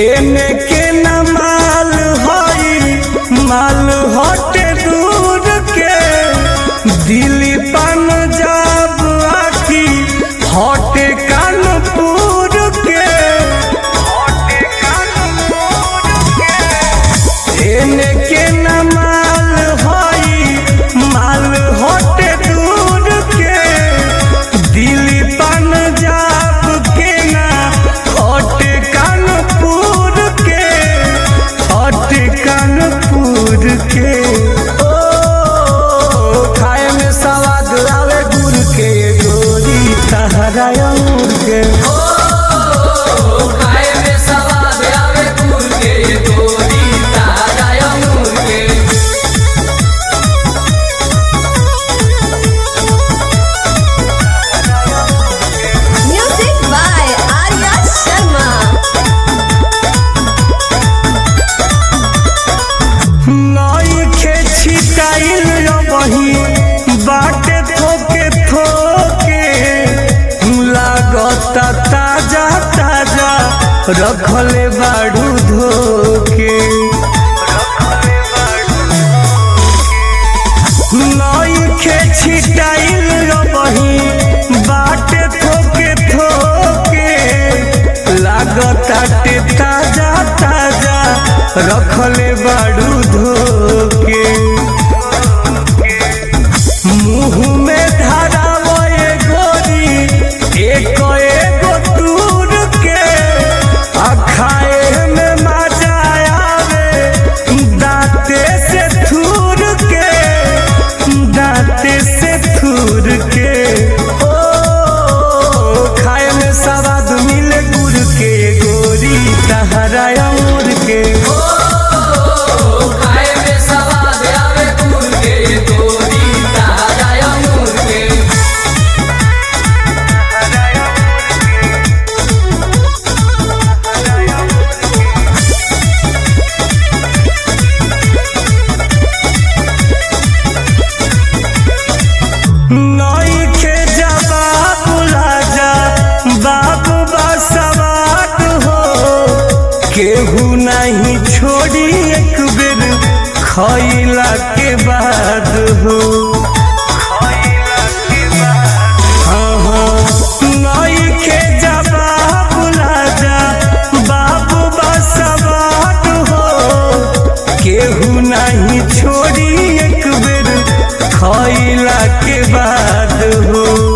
एने के न माल हई माल हटे दूर के दिल्ली पंजाब आखी हटे कानपुर के एने के न माल हई माल हटे दूर के दिल्ली पंजाब के ना हटे कानपुर के हटे कानपुर के ओ खाए में सवाद आवे गुड़ के गोरी तहरा अंगूर के खाए में सवाद आवे गुड़ के गोरी ताजा अंगूर के Music by Arya Sharma. नई खे छिटाइल रबही बाटे थोके थोके लागता ताजा ताजा रखले बाड़ू धोके नई खे छिटाइल रबही बाटे थोके थोके लागता टे ताजा ताजा रखले बाड़ू धोके मुंह में धरावो ए गोरी एक एगो दूर के आ खाए में मजा आवे दांते से थूर के दांते से थूर के ओ खाए में सवाद मिले गुड़ के गोरी तहरा अंगूर के खाए में सवाद आवे गुड़ के गोरी ताजा अंगूर के नई के जवाब राजा बाबू बसवाट हो केहू नहीं छोड़ी एक बेर खैला के बाद हो हाँ, हाँ, नई के जवाब राजा बाबू बसवाट हो केहू नहीं छोड़ी एक बेर खैला के बाद हो